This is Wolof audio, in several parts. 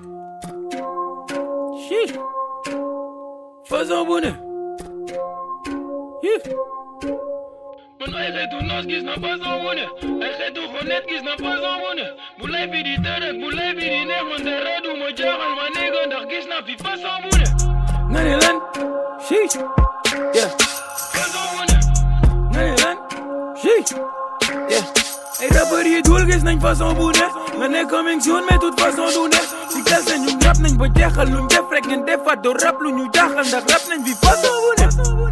Shit. Façon bu ne? Yeah. man ay xeetu noos gis na façon bu ne ay xeetu xonet gis na façon bu ne bu lay bi di tërëk bu lay bi di neex man dara du ma jaaxal ma néega ndax gis na fi façon bu ne Nga ne lan? Shit. Yeah. façon bu ne Nga ne lan? Shit. Yeah. Ay rappeurs yi dul gis nañ façon bu ne nga ne coming soon mais toute façon du ne si kese ñu rap nañ ba jeexal luñ def rek ngeen defaat do rap lu ñu jaaxal ndax rap nañ fi façon bu ne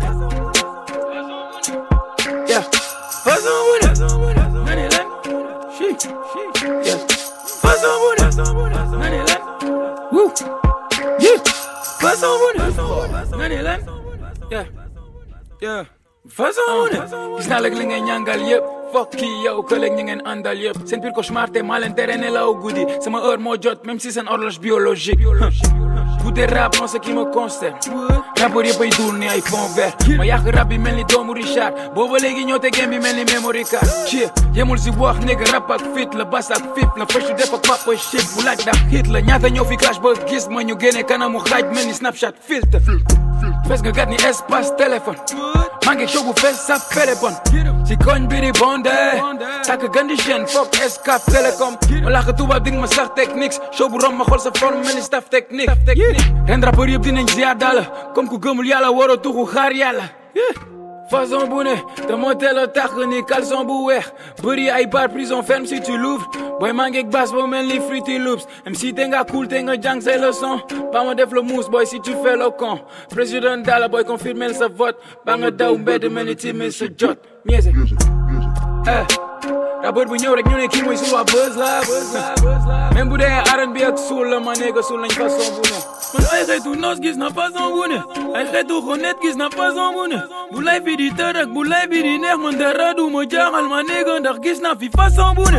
yeah façon bu ne nga ne lan shit yeah façon bu ne nga ne lan wuu yeah façon bu ne nga ne lan yeah yeah façon bu ne gis naa lag li ngay ñàngal yëpp fokk kii yow collègue ñi ngeen àndal yëpp seen pire cauchemar te maa leen tere nelaw guddi sama heure moo jot même si seen horloge biologique bu dee rap non ce qui me concerne rapport yëpp ay duul ni ay fond vert ma yàq rap bi mel ni doomu Richard booba léegi ñëw te game bi mel ni memory card ci yemul si wax nigga rap ak fit la bas ak fit la fashu def ak papa shit bu laaj ndax hit la ñaata ñëw fi clash ba gis ma ñu génne kanamu xaaj mel ni snapchat filtre fes nga gat ni espace téléphone maa ngi show bu fees sa téléphone ci koñ bi di bondé takk gandi chaîne foog escaf télécom ma làkk tubaab dig ma sax technique show bu rom ma xool sa forme mel ni staff technique ren rappeur yëpp dinañ ziar daala comme ku gëmul yàlla waroo tuxu xaar yàlla façon bu ne te moo teel a tax ni caleçon bu weex bëri ay bar prison ferme si tu l'ouvres booy maa ngeeg bass boo mel ni Fruity Loops même si te nga cool te nga jàng say leçon ba ma def le mousse boy si tu fais le con président dala boy confirmer sa vote ba nga daw mbedd mel ni timé sa jot ñeese eh rappeur bu ñëw rek ñu ne kii mooy suñu waa buzz la buzz la buzz la même bu dee R&B ak suul la ma néega suul nañ façon bu ne man ay xeetu noos gis na façon bu ne ay xeetu xonet gis na façon bu ne bu lay bi di tërëk bu lay bi di neex man dara du ma jaaxal ma néega ndax gis na fi façon bu ne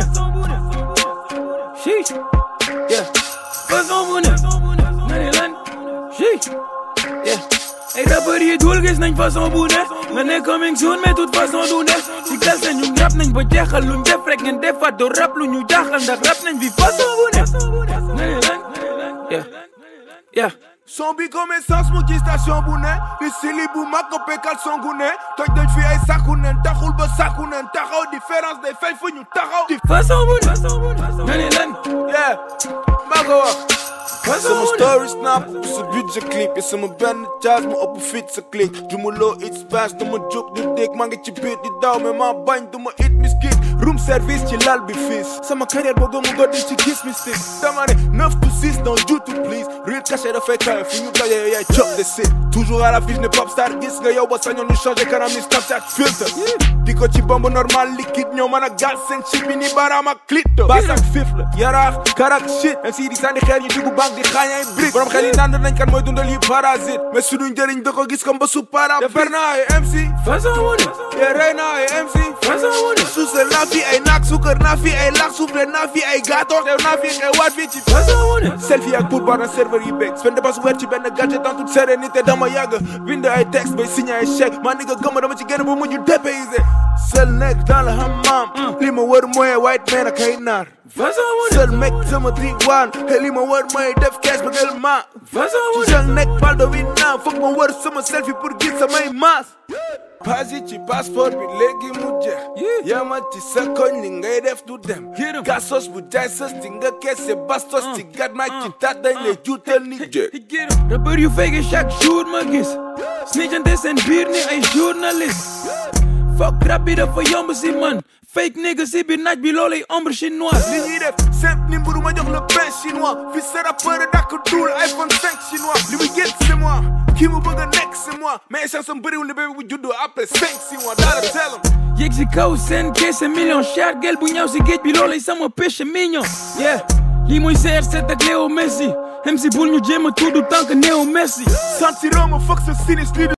shit yeah façon bu ne nga ne lan shit yeah ay rappeurs yi dul gis nañ façon bu ne nga ne coming soon mais toute façon du ne si kese ñu rap nañ ba jeexal luñ def rek ngeen defaat do rap lu ñu jaaxal ndax rap nañ fi façon bu ne nga ne lan yeah yeah son bi comme essence mu ci station bu ne di sili bu mag ko pekal songu ne toj dañ fi ay sàkku nen taxul ba sàkku nen taxaw différence day fay fu ñu taxaw di façon bu ne nga ne lan yeah maa ko wax façon sama bu ne story snap sa budget clip yi sama benn charge mu ëpp fit sa click jumuloo it space dama jóg di dégg maa ngi ci biir di daw mais maa bañ duma it miskit room service ci lal bi fiis sama carrière boo gëmu ko di ci gis mystique dama ne 9 to 6 dans YouTube please real caché dafay kawe fu ñu daje yow yaay chop de sit toujours à la fiche ne pop star gis nga yow ba sañoon ñu changé kanam ni Snapchat filter di ko ci bombe normal liquide ñoo mën a gas seen chip bi ni baaraam ak clito baas ak fif la yaraax karak shit même si di sànni xeer ñu dugg banque di xaañ ay brique borom xel yi naan nañ kan mooy dundal yi parasite mais suñu njëriñ da ko gis comme ba su para defar naa ay MC façon bu ne ye rey naa ay MC façon bu ne suusal naa fi ay naak suukar naa fi ay laak soufflé naa fi ay gâteau teew naa fi xewaat fii ci façon bu ne selfie ak pour bar na serveur yi beeg spend dépense weer ci benn gadget dans toute sérénité dama yàgg bind ay texte bay signé ay chèque maa ni nga gëmm dama ci génn bu mujj dépaysé seul nekk dans le hammam li ma wër mooy white man ak ay naar façon bu ne seul mec sama diwaan te li ma wër mooy def kees ba ngel ma façon bu ci ne jeune nekk paldo wi naa foog ma wër sama selfie pour gis samay maas pasi ci passeport bi léegi mu jeex yamal ci sa koñ li ngay def du dem Get 'em. gasos bu jaay sës ci nga keese bastos ci gat maag ci tat dañ lay juutal ni jeeg rappeur yu fake chaque jour ma gis snitchante seen biir ni ay journaliste fuck rap bi dafa yomb si man fake nigga si biir naaj bi loolay ombre chinoise li ñuy def simple ni mburu ma jox le pain chinois fi sa rappeur dàkk duul iPhone 5 chinois li muy get c'est moi kii mu bëgg a nekk c'est moi mais chance am bëriwul ni bébé bu juddu après 5 6 mois daala tell 'em. yéeg si kaw seen keese million cher gel bu ñëw si géej bi loolay sama péché mignon yeah lii mooy CR7 ak Léo Messi MC bul ñu jéem a tudd tant que néew Messi sentiroo ma foog sa sinis leader